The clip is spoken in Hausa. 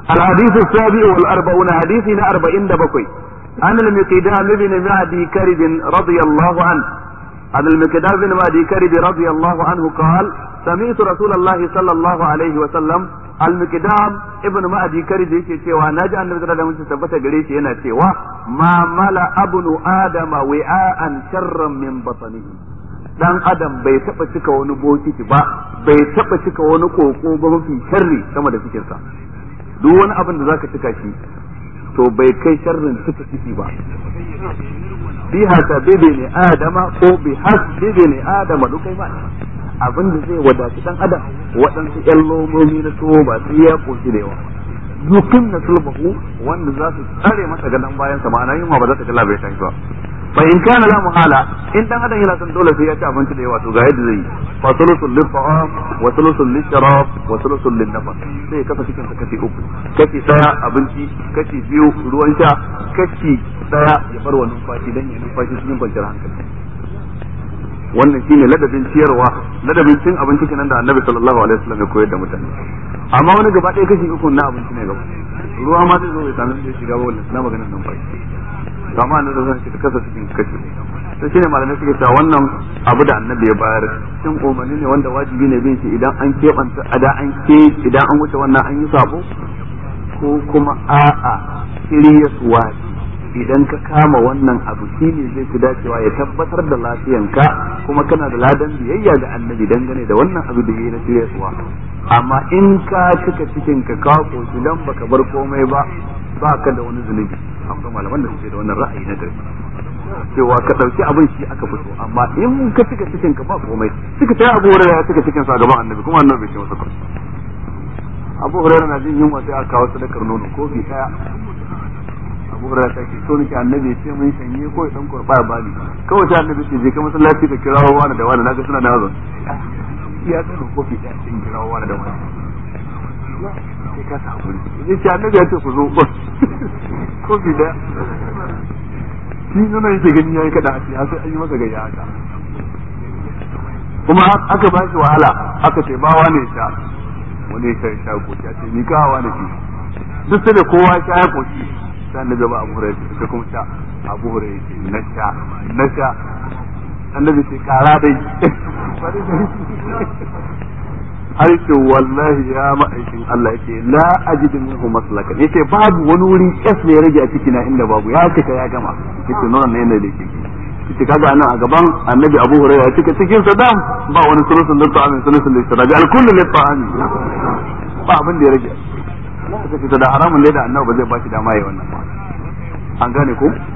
الحديث السابع والأربعون حديثنا أربعين دبكوي عن المقدام بن معدي كرب رضي الله عنه عن المقدام بن معدي كرب رضي الله عنه قال سمعت رسول الله صلى الله عليه وسلم المقدام ابن معدي كرب yake cewa naji annabi da mun tabbata gare shi yana cewa ma mala abnu adama wi'an sharran min batnihi dan adam bai taba cika wani bokiti ba bai taba cika wani koko ba mafi sharri sama da cikinsa duk wani abin da zaka cika shi to bai kai sharrin cika ciki ba bi hasa bebe ne adama ko bi has bebe ne adama duk kai ba abin da zai wadaci dan adam waɗansu ƴan lomomi na tuwo ba sai ya koshi da yawa yukin na sulbahu wanda za su tsare masa gadon bayan sa ma'ana yin ma ba za ta ga labai ta ba fa in kana la muhala in dan adam yana son dole sai ya ci abinci da yawa to ga yadda zai yi fa sulusul lil ta'am wa sulusul lil sharab wa sulusul lin nafas sai kafa cikin sa kashi uku kashi daya abinci kashi biyu ruwan sha kashi daya ya bar wa numfashi dan ya numfashi cikin kwanciyar hankali wannan shine ladabin ciyarwa ladabin cin abinci kenan da annabi sallallahu alaihi wasallam ya koyar da mutane amma wani gaba ɗaya kashi uku na abinci ne gaba ruwa ma zai zo ya sanar da shiga ba wannan na maganar numfashi kama da zan shi kasa cikin kashi to shine malamai suke cewa wannan abu da annabi ya bayar shin umarni ne wanda wajibi ne bin shi idan an keɓanta ada an ke idan an wuce wannan an yi sabo ko kuma a'a shirya suwa idan ka kama wannan abu shine zai fi dacewa ya tabbatar da lafiyanka kuma kana da ladan biyayya ga annabi dangane da wannan abu da yayi na shirya suwa amma in ka cika cikin ka kawo koshi dan baka bar komai ba ba ka da wani zunubi akwai malaman da suke da wannan ra'ayi na gari cewa ka dauki abin shi aka fito amma in ka cika cikin ka ba komai suka ta abu hurairah ya cika cikin sa gaban annabi kuma annabi bai ce masa komai abu hurairah na jin yunwa sai aka kawo sadakar nono ko bi daya abu hurairah ta ce so nake annabi ya ce mun shanye ko ya dan kurba ba ni kawai sai annabi ce je ka masallaci ka kirawo wani da wani naga suna da hazon ya tsano kofi daya sun kirawo wani da wani sai ka ta hakuri ya ce annabi ya ce ku zo kofi daya shi nuna yake gani yayi kada a ce sai an yi masa gayya haka kuma aka ba shi wahala aka ce ba wani sha wani ya sha koki a ce ni ka wani shi duk sai da kowa sha ya koki sai annabi ba abu hurairah sai kuma sha abu hurairah ce na sha na sha annabi ce kara dai har ce wallahi ya ma'aikin Allah yake la ajidu minhu maslaka yake babu wani wuri kes ne ya rage a ciki na inda babu ya cika ya gama yake nuna ne yanda yake yace kaga anan a gaban annabi Abu Hurairah ya cika cikin sa dam ba wani sulusun da ta'amin sulusun da istirabi al kullu li ta'ami ba abin da ya rage kace da haramun ne da annabi ba zai ba shi dama yayi wannan ba an gane ko